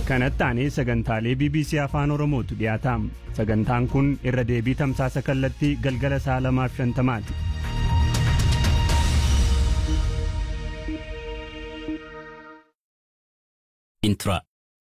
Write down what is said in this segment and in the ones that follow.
kanatti aanee sagantaalee bbc afaan oromootu dhiyaataam sagantaan kun irra deebii tamsaasa kallattii galgala sa'a lamaaf shantamaati intra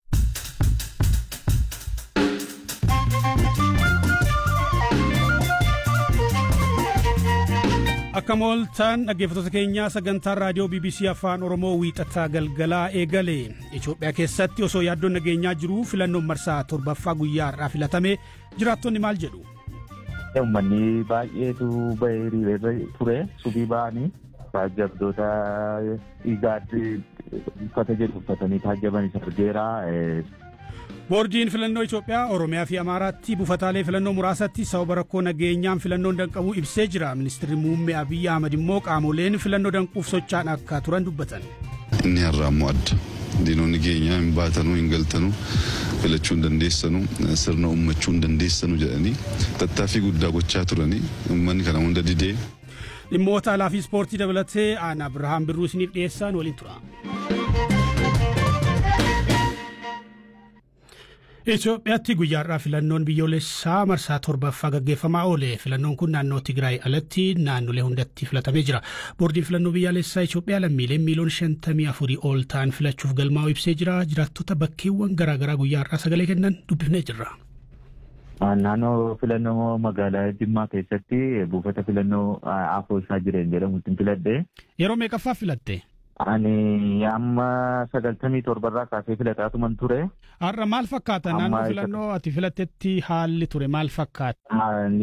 akka mooltaan dhaggeeffattoota keenyaa sagantaan raadiyoo bbc afaan oromoo wiixataa galgalaa eegale itoophiyaa keessatti osoo yaaddoon nageenyaa jiruu filannoon marsaa torbaffaa guyyaa har'aa filatame jiraattonni maal jedhu Uummanni baay'eetu bahee hiriiree ture subii ba'anii taajjabdoota dhiigaatti uffata jedhu uffatanii taajjabanis argeera. boordiin filannoo itoophiyaa oromiyaa fi amaaraatti buufataalee filannoo muraasatti sababa rakkoo nageenyaan filannoon danqamuu ibsee jira ministirri muummee abiyyi ahmad immoo qaamoleen filannoo danquuf sochaan akka turan dubbatan. inni har'aa immoo adda diinonni keenya hin baatanuu hin galtanuu filachuu hin dandeessanu sirna ummachuu hin dandeessanu jedhanii tattaaffii guddaa gochaa turanii uummanni kana hunda didee. dhimmoota alaa fi ispoortii dabalatee aan abrahaam birruu isiniif dhiyeessaan waliin tura. Itoophiyaatti guyyaa har'aa filannoon biyyoolessaa marsaa torbaffaa gaggeeffamaa oole filannoon kun naannoo Tigraay alatti naannolee hundatti filatamee jira. Boordiin filannoo biyyaalessaa Itoophiyaa lammiileen miiliyoona shantamii afurii ol ta'an filachuuf galmaa'u ibsee jira. Jiraattota bakkeewwan garaagaraa guyyaa har'aa sagalee kennan dubbifnee jirra. Naannoo filannoo magaalaa Jimmaa keessatti buufata filannoo Afoosaa jireenya jedhamutti filadhe. Yeroo meeqaffaa filatte? Ani amma sagaltamii torbarraa kaasee filataatuman ture. Har'a maal fakkaata naannoo filannoo ati filattetti haalli ture maal fakkaata?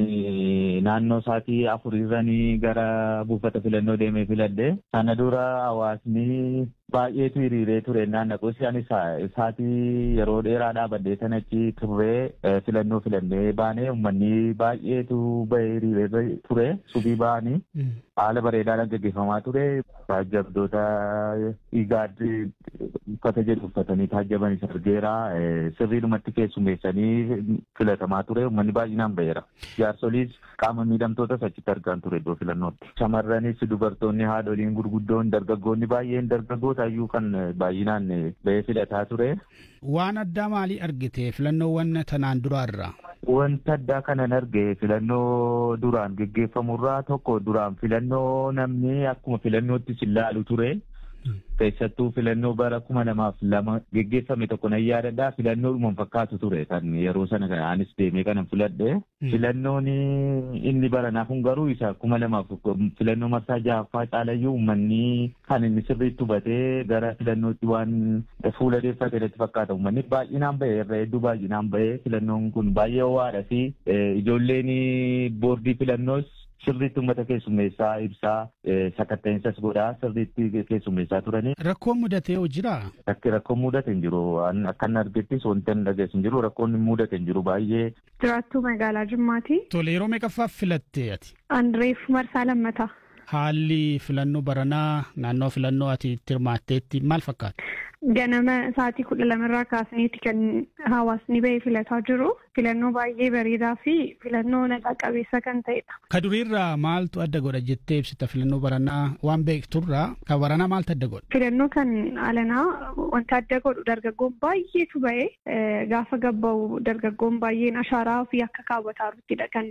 Ani naannoo sa'aatii afurirranii gara buufata filannoo deemee filadhe. Sana dura hawaasni baay'eetu hiriiree ture naannaquu isaanis sa'aatii yeroo dheeraa dhaabadhee sanatti turree filannoo filannee baanee uummanni baay'eetu bahee hiriiree ture subii ba'anii haala bareedaadhaan gaggeeffamaa ture taajjabdoota dhiigaatti uffata jedhu uffatanii taajjabanis argeera sirriidhumatti keessummeessanii filatamaa ture uummanni baay'inaan baheera jaarsoliis qaama miidhamtootas achitti argaan ture iddoo filannootti shamarranis dubartoonni haadholiin gurguddoon dargaggoonni baay'een dargaggoota iyyuu kan baay'inaan bahee filataa ture. Waan addaa maalii argite filannoowwan tanaan duraarra? Wanta addaa kanan arge filannoo duraan geggeeffamurraa tokko duraan filannoo namni akkuma filannootti ilaalu ture. Keessattuu filannoo bara kuma lamaaf lama geggeeffame tokko nan yaadadha. Filannoo dhuman fakkaatu ture kan yeroo sana anis deemee kanan filadhe. Filannoon inni baranaa kun garuu isa kuma lamaaf filannoo marsaa ja'affaa caalayyuu uummanni kan inni sirriitti hubatee gara filannootti waan fuula deeffate irratti fakkaata. Uummanni baay'inaan bahee irra hedduu baay'inaan bahee filannoon kun baay'ee ho'aadha fi ijoolleen boordii filannoos sirriitti uummata keessummeessaa ibsaa sakatta'insa godhaa sirriitti keessummeessaa turanii. Rakkoon mudatee hoo jiraa? Rakkoon mudate hin jiru. Akkan argettis wanti hin dhageessu hin jiru. Rakkoon mudate hin jiru baay'ee. Jiraattuu magaalaa Jimmaati. Tole yeroo meeqaffaaf filatte ati? Andireef marsaa lammataa. Haalli filannoo baranaa naannoo filannoo ati itti hirmaatteetti maal fakkaata? Ganama sa'aatii kudha lamarraa kaasaniiti kan hawaasni bahee filataa jiru. Filannoo baay'ee bareedaa fi filannoo nagaa qabeessa kan ta'edha. Ka duriirraa maaltu adda godha jettee ibsita filannoo baranaa waan beekturraa kan baranaa maaltu adda godha? Filannoo kan alanaa wanta adda godhu dargaggoon baay'eetu bahee gaafa gabba'u dargaggoon baay'een ashaaraa ofii akka kaawwataa jiruttidha kan